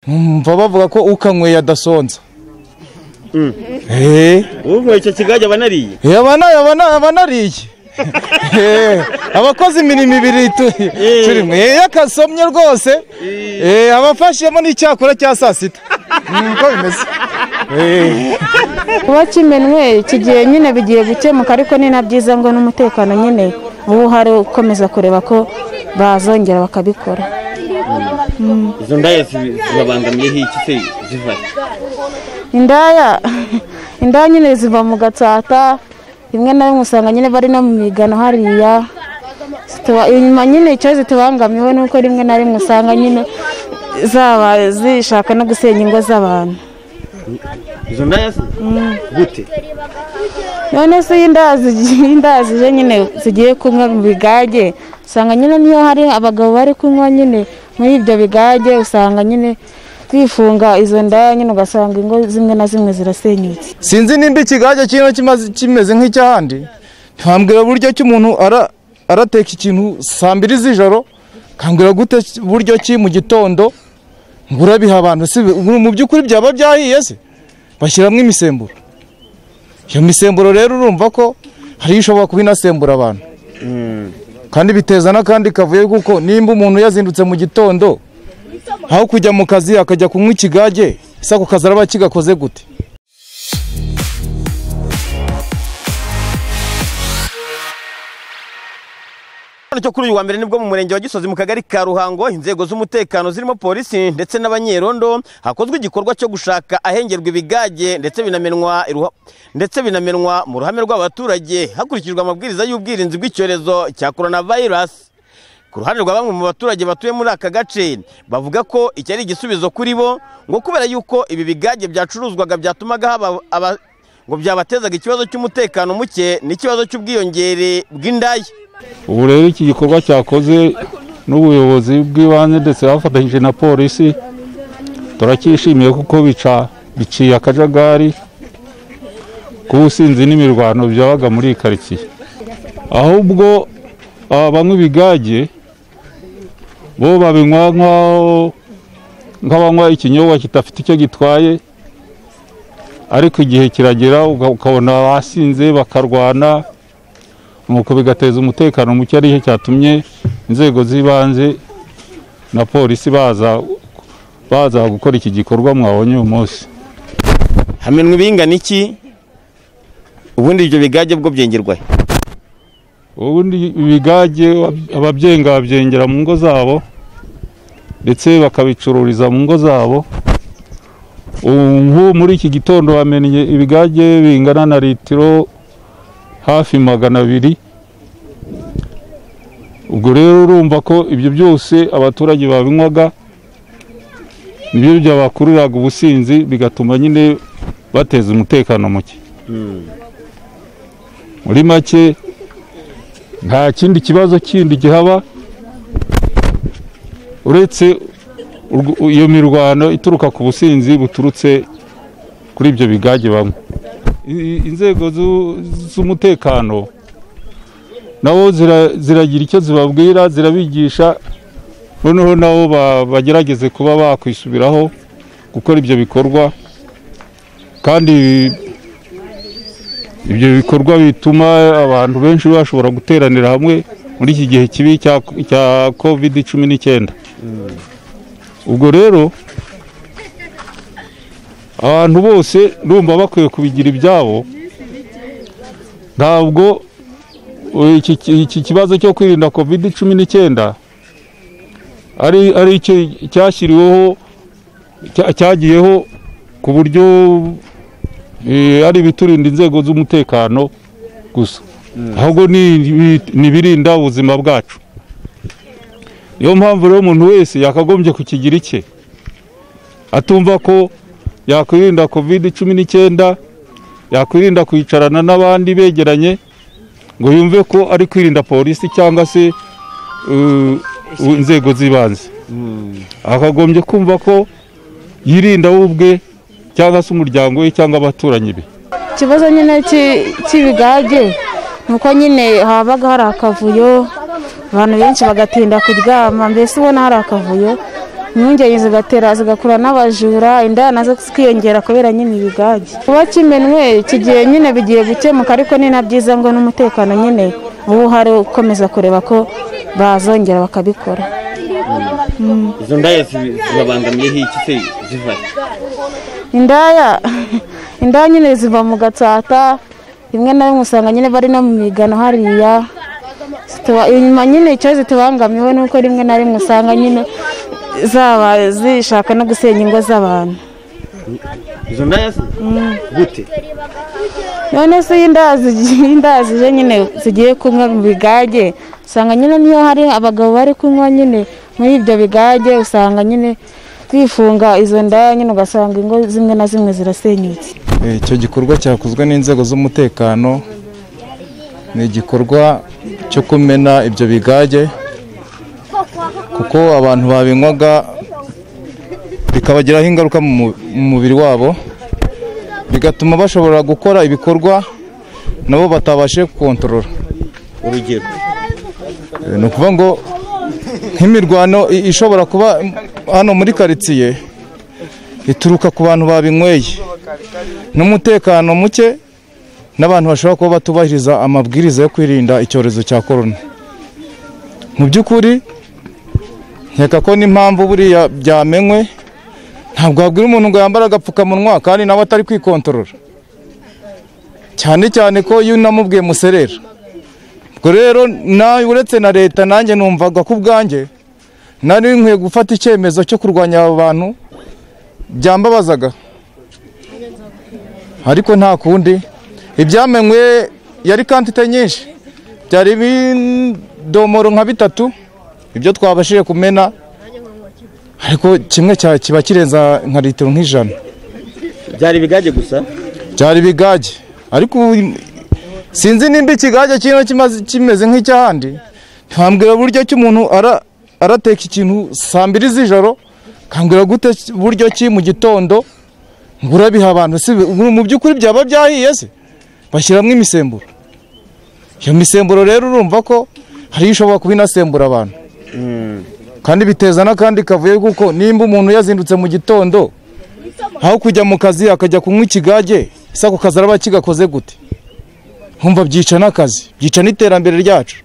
mva bavuga ko ukanyweye adasonza ubu icyo kigage aba anariye yabana yabana yabana ariye Eh, abakoze imirimo ibiri tu- turimo Eh, iyo akasomye rwose eh, aba afashemo n'icyakora cya saa sita niko bimeze Eh. kuba kimenwe iki gihe nyine bigiye gukemuka ariko ni na byiza ngo n'umutekano nyine uba uhari ukomeza kureba ko bazongera bakabikora izo ndaya zi- zibabangamiyeho iki se ziva indaya indaya nyine ziva mu gatsata rimwe na rimwe usanga nyine bari no mu migano hariya Zituba- inyuma nyine icyo zitubangamiwe ni uko rimwe na rimwe usanga nyine zaba zishaka no gusenya ingo z'abantu izo ndaya se gute none se iyo indaya zigiye- indaya zije nyine zigiye kunywa mu bigage usanga nyine niyo hari abagabo bari kunywa nyine muri ibyo bigage usanga nyine zifunga izo ndaya nyine ugasanga ingo zimwe na zimwe zirasenyutse sinzi nimba ikigage kino kimaze- kimeze nk'icyahandi ntambwira buryo ki umuntu ara- arateka ikintu saa mbiri z'ijoro kambwira gute ki- buryo ki mu gitondo ngo urabiha abantu si bi- mu by'ukuri byaba byahiye se bashyiramo imisemburo iyo misemburo rero urumva ko hari ishobora kuba inasembura abantu kandi biteza n'akandi kavuyo kuko nimba umuntu yazindutse mu gitondo aho kujya mu kazi akajya kunywa ikigage se ako kazi araba kigakoze gute cyo kuri uyu wa mbere nibwo mu murenge wa gisozi mu kagari ka ruhango inzego z'umutekano zirimo polisi ndetse n'abanyerondo hakozwe igikorwa cyo gushaka ahengerwa ibigage ndetse binamenwa iruha- ndetse binamenwa mu ruhame rw'abaturage hakurikijwe amabwiriza y'ubwirinzi bw'icyorezo cya coronavirus ku ruhande rwa bamwe mu baturage batuye muri aka gace bavuga ko iki ari igisubizo kuri bo ngo kubera yuko ibi bigage byacuruzwaga byatumaga haba aba- ngo byabatezaga ikibazo cy'umutekano muke n'ikibazo cy'ubwiyongere bw'indaya ubu rero iki gikorwa cyakoze n'ubuyobozi bw'ibanze ndetse bafatanyije na polisi turacyishimiye kuko bica biciye akajagari k'ubusinzi n'imirwano byabaga muri iyi karitsiye ahubwo aba banywa ibigage bo babinywa nk'aho- nk'abanywa ikinyobwa kidafite icyo gitwaye ariko igihe kiragera uka- ukabona basinze bakarwana nuko bigateza umutekano muke aricyo cyatumye inzego z'ibanze na polisi baza baza gukora iki gikorwa mwabonye uyu munsi hamenwa ibingana iki ubundi ibyo bigage bwo byengerwahe ubundi ibigage ababyenga babyengera mu ngo zabo ndetse bakabicururiza mu ngo zabo ubu nk'ubu muri iki gitondo bamenye ibigage bingana na litiro hafi magana abiri ubwo rero urumva ko ibyo byose abaturage babinywaga nibyo byabakururaga ubusinzi bigatuma nyine bateza umutekano muke muri make nta kindi kibazo kindi gihaba uretse urw- iyo mirwano ituruka ku businzi buturutse kuri ibyo bigage bamwe I- inzego zu- z'umutekano nabo zira- ziragira icyo zibabwira zirabigisha noneho nabo ba- bagerageze kuba bakwisubiraho gukora ibyo bikorwa kandi ibyo bikorwa bituma abantu benshi bashobora guteranira hamwe muri iki gihe kibi cya cya covid cumi n'icyenda ubwo rero abantu bose ndumva bakwiye kubigira ibyabo ntabwo eh, iki- iki iki kibazo cyo kwirinda covid cumi n'icyenda ari ari icyo cyashyiriweho cya- cyagiyeho ku buryo eh, ari ibiturinda inzego z'umutekano gusa ahubwo ni ibi- ni ibirinda ubuzima bwacu niyo mpamvu rero umuntu wese yakagombye kukigira icye atumva ko yakwirinda covid cumi n'icyenda yakwirinda kwicarana n'abandi begeranye ngo yumve ko ari kwirinda polisi cyangwa se eh, inzego z'ibanze akagombye kumva ko yirinda we ubwe cyangwa se umuryango we cyangwa abaturanyi be ikibazo nyine cy'i- cy'ibigage ni uko nyine habaga hari akavuyo abantu benshi bagatinda kuryama mbese ubona hari akavuyo impungenge zigatera zigakura n'abajura indaya nazo zikiyongera kubera nyine ibigage kuba kimenwe iki gihe nyine bigiye gukemuka ariko ni na byiza ngo n'umutekano nyine uba uhari ukomeza kureba ko bazongera bakabikora izo ndaya zi- zibabangamiyeho iki se ziva he? indaya indaya nyine ziva mu gatsata rimwe na rimwe usanga nyine bari no mu migano hariya Zituba- inyuma nyine icyo zitubangamiwe ni uko rimwe na rimwe usanga nyine zaba zishaka no gusenya ingo z'abantu izo ndaya se? gute none se iyo indaya zigiye- indaya zije nyine zigiye kunywa mu bigage usanga nyine niyo hari abagabo bari kunywa nyine muri ibyo bigage usanga nyine bifunga izo ndaya nyine ugasanga ingo zimwe na zimwe zirasenyutse Eh, icyo gikorwa cyakozwe n'inzego z'umutekano ni igikorwa cyo kumena ibyo bigage kuko abantu babinywaga bikabagiraho ingaruka mu mu- mu mubiri wabo bigatuma bashobora gukora ibikorwa nabo batabashe gukontorora urugero Eh, ni ukuvuga ngo nk'imirwano i- ishobora kuba hano muri karitsiye ituruka ku bantu babinyweye n'umutekano muke n'abantu bashobora kuba batubahiriza amabwiriza yo kwirinda icyorezo cya korona mu by'ukuri nkeka ko n'impamvu buriya byamenywe ntabwo wabwira umuntu ngo yambare agapfukamunwa kandi nawe atari kwikontorora cyane cyane ko iyo unamubwiye muserera ubwo rero nawe uretse na leta nanjye numvaga ku bwanjye nari nkwiye gufata icyemezo cyo kurwanya aba bantu byambabazaga ariko nta kundi ibyamenywe yari kantite nyinshi byari ibidomoro nka bitatu ibyo twabashije kumena ariko kimwe cya- kiba kirenza nka litiro nk'ijana byari ibigage gusa byari ibigage ariko ubu sinzi nimba ikigage kino kimaze- kimeze nk'icy'ahandi ntibambwira buryo ki umuntu ara- arateka ikintu saa mbiri z'ijoro kambwira gute buryo ki mu gitondo ngo urabiha abantu si bi- mu by'ukuri byaba byahiye se bashyiramo imisemburo iyo misemburo rero urumva ko hari ishobora kuba inasembura abantu kandi biteza n'akandi kavuyo kuko nimba umuntu yazindutse mu gitondo aho kujya mu kazi akajya kunywa ikigage se ako kazi araba kigakoze gute nkumva byica n'akazi byica n'iterambere ryacu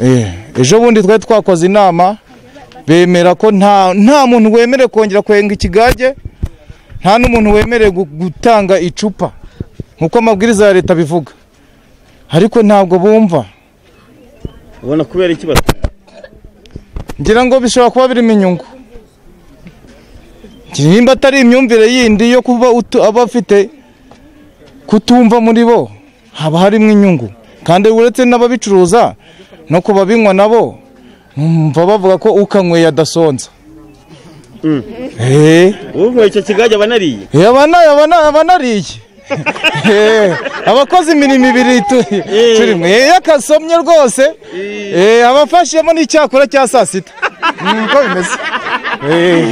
Eh, ejo bundi twari twakoze inama bemera ko nta nta muntu wemerewe kongera kwenga ikigage nta n'umuntu wemerewe gu- gutanga icupa nk'uko amabwiriza ya leta bivuga ariko ntabwo bumva ubona kubera iki basa ngira ngo bishobora kuba birimo inyungu Ngira nimba atari imyumvire yindi yo kuba utu- aba afite kutumva muri bo haba harimo inyungu kandi uretse n'ababicuruza no ku babinywa nabo numva bavuga ko ukanyweye adasonza Eh, ubu icyo kigage aba anariye eh, aba na- aba na- aba anariye Eh, abakoze imirimo ibiri tu- turimo Eh, iyo akasomye rwose eh, aba afashemo n'icyakora cya saa sita ni uko bimeze Eh.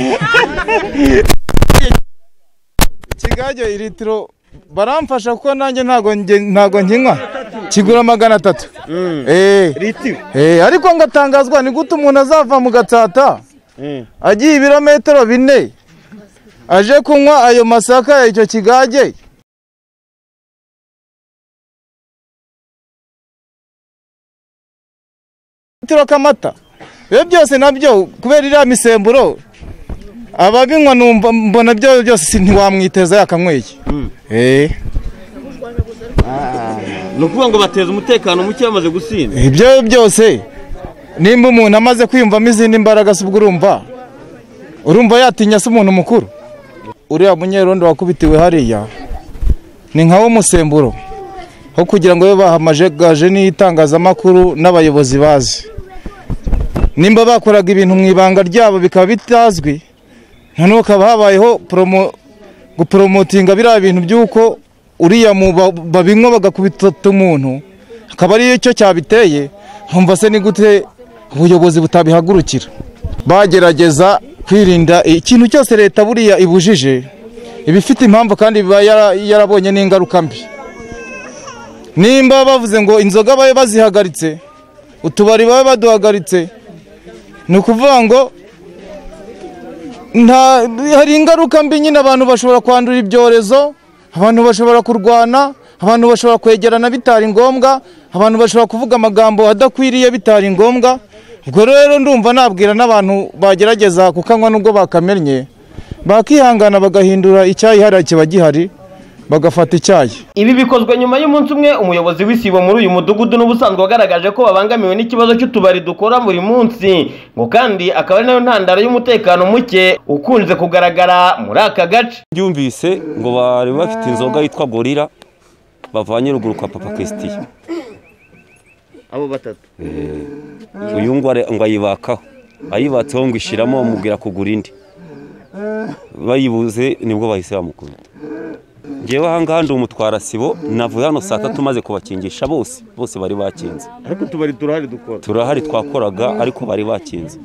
ikigage litiro baramfasha kuko nanjye ntago nge- ntago nkinywa kigura magana atatu Eh. litiro Eh, ariko ngatangazwa ni gute umuntu azava mu gatsata agiye ibirometero bine aje kunywa ayo masaka ya icyo kigage litiro k'amata ibyo byose nabyo kubera iriya misemburo ababinywa numva mbona byo byose si- ntiwamwiteza yakanyweye Eh, ni ukuvuga ngo bateza umutekano muke bamaze gusinda ibyo byose nimba umuntu amaze kwiyumvamo izindi mbaraga se ubwo urumva urumva yatinya se umuntu mukuru uriya munyerondo wakubitiwe hariya ni nka wo musemburo wo kugira ngo babe bahamagaje n'itangazamakuru n'abayobozi bazi nimba bakoraga ibintu mu ibanga ryabo bikaba bitazwi noneho hakaba habayeho poromo guporomotinga biriya bintu by'uko uriya mu ba- babinywa bagakubita umuntu akaba ariyo cyo cyabiteye nkumva se ni gute ubuyobozi butabihagurukira bagerageza kwirinda ikintu cyose leta buriya ibujije iba ifite impamvu kandi iba yara- yarabonye n'ingaruka mbi nimba bavuze ngo inzoga babe bazihagaritse utubari babe baduhagaritse ni ukuvuga ngo nta hari ingaruka mbi nyine abantu bashobora kwandura ibyorezo abantu bashobora kurwana abantu bashobora kwegerana bitari ngombwa abantu bashobora kuvuga amagambo adakwiriye bitari ngombwa ubwo rero ndumva nabwira n'abantu bagerageza kukanywa nubwo bakamennye bakihangana bagahindura icyayihariye kiba gihari bagafata icyayi Ibi bikozwe nyuma y'umunsi umwe umuyobozi w'isibo muri uyu mudugudu n'ubusanzwe wagaragaje ko babangamiwe n'ikibazo cy'utubari dukora buri munsi ngo kandi akaba ari nayo ntandaro y'umutekano muke ukunze kugaragara muri aka gace byumvise ngo bari bafite inzoga yitwa gorira bavanye ruguru kwa papa christian abo batatu uyu ngo are- ngo ayibakaho ayibatseho ngo ishiramo bamubwira kugura indi bayibuze nibwo bahise bamukubita ngewe ahangaha ndi umutwara sibo navuye hano saa tatu maze kubakingisha bose bose bari bakinze ariko utubari turahari dukora turahari twakoraga ariko bari bakinze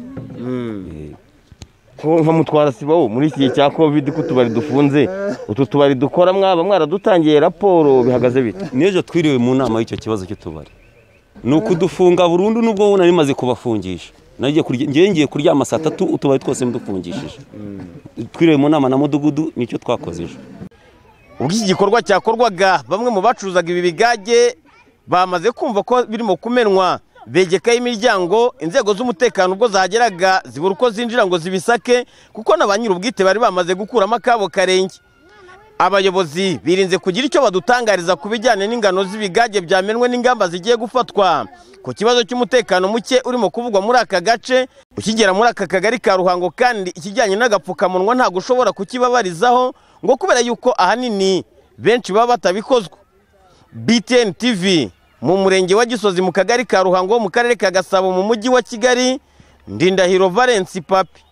nkamutwara sibo muri iki gihe cya covid ko utubari dufunze utu tubari dukora mwaba mwaradutangiye raporo bihagaze bite n'ejo twiriwe mu nama y'icyo kibazo cy'utubari ni ukudufunga burundu nubwo wowe nari maze kubafungisha nagiye kurya ngewe ngiye kuryama saa tatu utubari twose mudufungishije twiriwe mu nama na mudugudu nicyo twakoze ejo ubwo iki gikorwa cyakorwaga bamwe mu bacuruzaga ibi bigage bamaze kumva ko birimo kumenwa begekaho imiryango inzego z'umutekano ubwo zahageraga zibura uko zinjira ngo zibisake kuko na ba nyir'ubwite bari bamaze gukuramo akabo karenge abayobozi birinze kugira icyo badutangariza ku bijyanye n'ingano z'ibigage byamenwe n'ingamba zigiye gufatwa ku kibazo cy'umutekano muke urimo kuvugwa muri aka gace ukigera muri aka kagari ka ruhango kandi ikijyanye n'agapfukamunwa ntabwo ushobora kukibabarizaho ngo kubera yuko ahanini benshi baba batabikozwa btn tv mu murenge wa gisozi mu kagari ka ruhango mu karere ka gasabo mu mujyi wa kigali ndindahiro valence papi